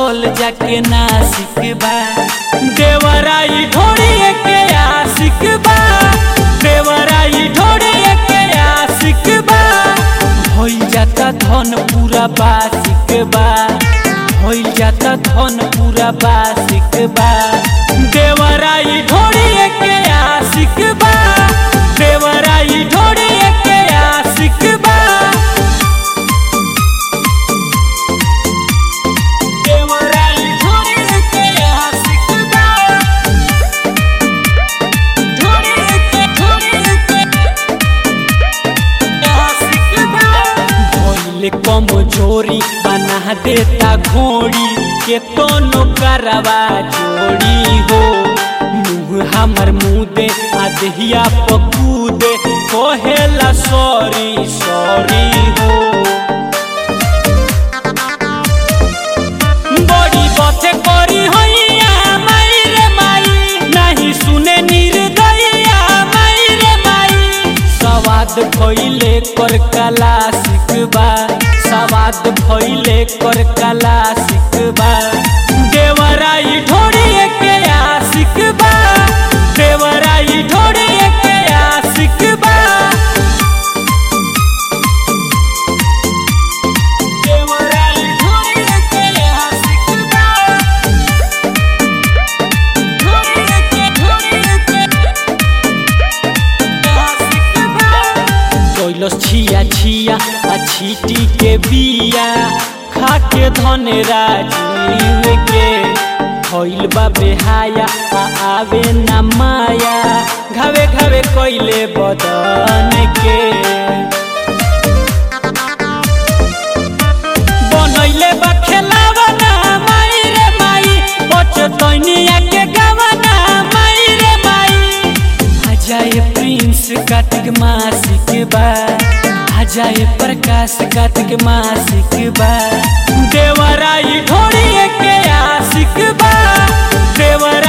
बसल जाके नासिक बा देवराई ढोड़ी के आशिक बा देवराई ढोड़ी के आशिक बा होई जाता धन पूरा बासिक बा होई जाता धन पूरा बासिक बा देवराई ढोड़ी के आशिक बा देवराई ढोड़ी के आशिक बा देवराई ढोड़ी के आशिक बा ढोड़ी के ढोड़ी के आशिक बा भइले कमजोरी बना देता घोड़ी के तोनो करवा जोड़ी हो मुँह हमर मुँह दे आ देहिया पकूदे कहेला सॉरी सॉरी हो बड़ी बथे करी हैया माई रे माई नहीं सुने निर्दया माई रे माई सवाद भइले कर कला सिखबा सवाद भइले कर कला सिखबा देवराई ढोड़ी के आशिक बा देवराई ढोड़ी के आशिक बा देवराई ढोड़ी के आशिक बा ढोड़ी के ढोड़ी के आशिक बा कैलस छिया छिया आ छीटी के बिया खा के धन राजीव के भइल बा बेहाया आ आवे ना माया घावे घावे कैले बदन के बनैले बा खेलावना माई रे माई बचतनिया के गवना माई रे माई अजय प्रिंस कार्तिक मासिक बा अजय प्रकाश कार्तिक मासिक बा देवराई ढोड़ी के आशिक बा देवराई